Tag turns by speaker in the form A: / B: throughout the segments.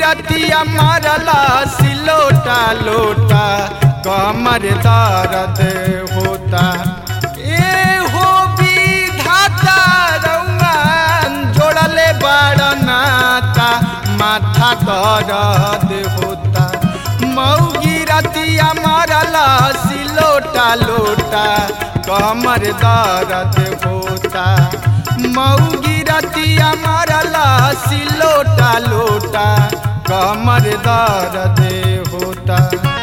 A: गिरतिया मारला सिलोटा लोटा कमर दर्द होता ए हो विधाता रउआ जोड़ले बड़ नाता माथा दर्द होता मऊगी रतिया मारला सिलोटा लोटा कमर दर्द होता मऊगी रतिया मारला सिलोटा लोटा कमर दर्द होता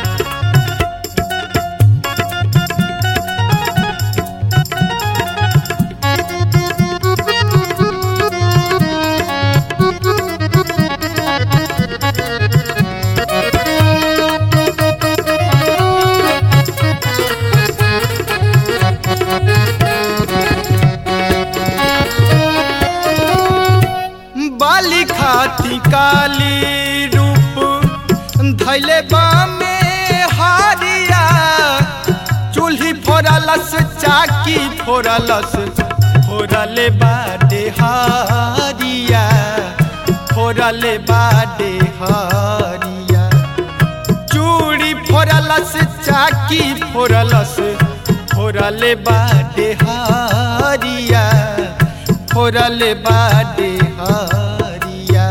A: बाली खाती काली रूप धैले बामे हारिया चूल्ही फोड़लस चाकी फोड़लस फोड़ले बाडे हारिया फोड़ले बाडे हारिया चूड़ी फोड़लस चाकी फोड़लस फोड़ले बाडे हारिया फोड़ले बाडे हारिया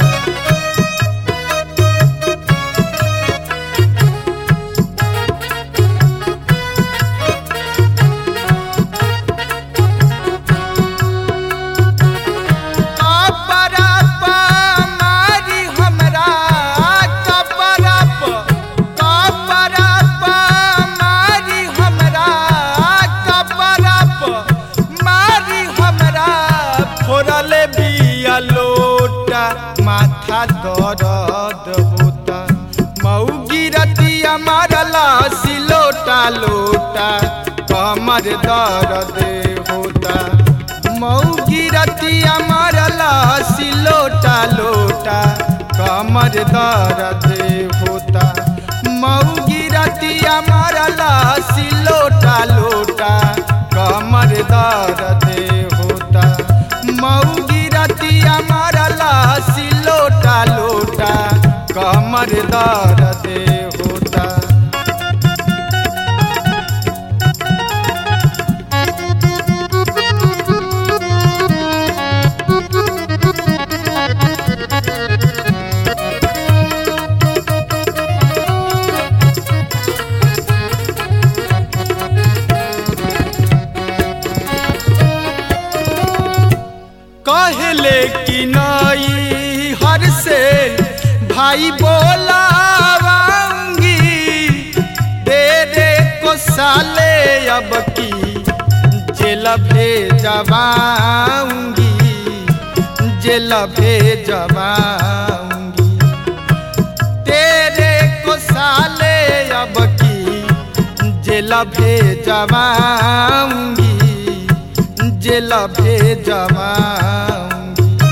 A: कपरप मारी हमरा कपरप कपरप मारी हमरा कपरप मारी हमरा फोड़ले बिया लोटा माथा दर्द होता मऊगी रतिया मारला सिलोटा लोटा कमर दर्द होता मऊगी रतिया मारला सिलोटा लोटा कमर दर्द होता मऊगी रतिया मारला सिलोटा लोटा कमर दर्द होता मऊगी रतिया मारला सिलोटा लोटा कमर दर्द होता कहले कि नई हर से भाई बोलावांगी तेरे को साले अब की जेल भेजवाऊंगी जेल भेजवाऊंगी तेरे को साले अब की जेल भेजवाऊंगी जेल भेजवाऊंगी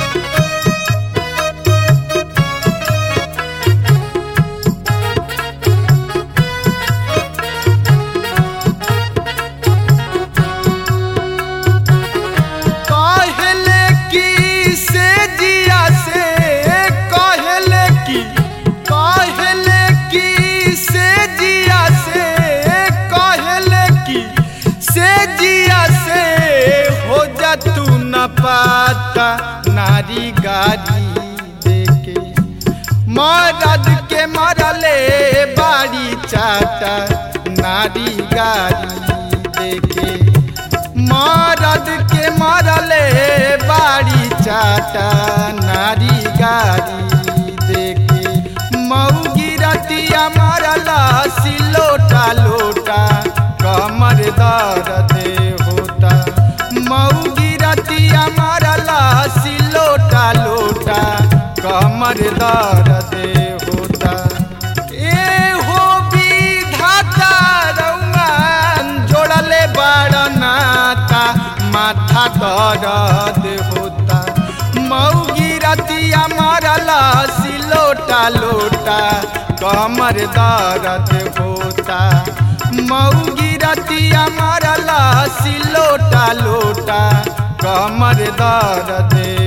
A: कहले कि से जिया से कहले कि कहले कि से जिया से कहले कि से जिया से हो जा तू न पाता नारी गारी देके मरद के मरले बाड़ी चाटा नारी गारी देके मरद के मरले बाड़ी चाटा नारी गारी देके मऊगी रतिया मरला सिलोटा लोटा कमर दर्द होता मऊगी रतिया मरला सिलोटा लोटा कमर दर्द होता ए हो विधाता रउआ जोड़ले बड़ नाता माथा दर्द होता मऊगी रतिया मरला सिलोटा लोटा कमर दर्द होता मऊगी रतिया मरला सिलोटा लोटा कमर दर्द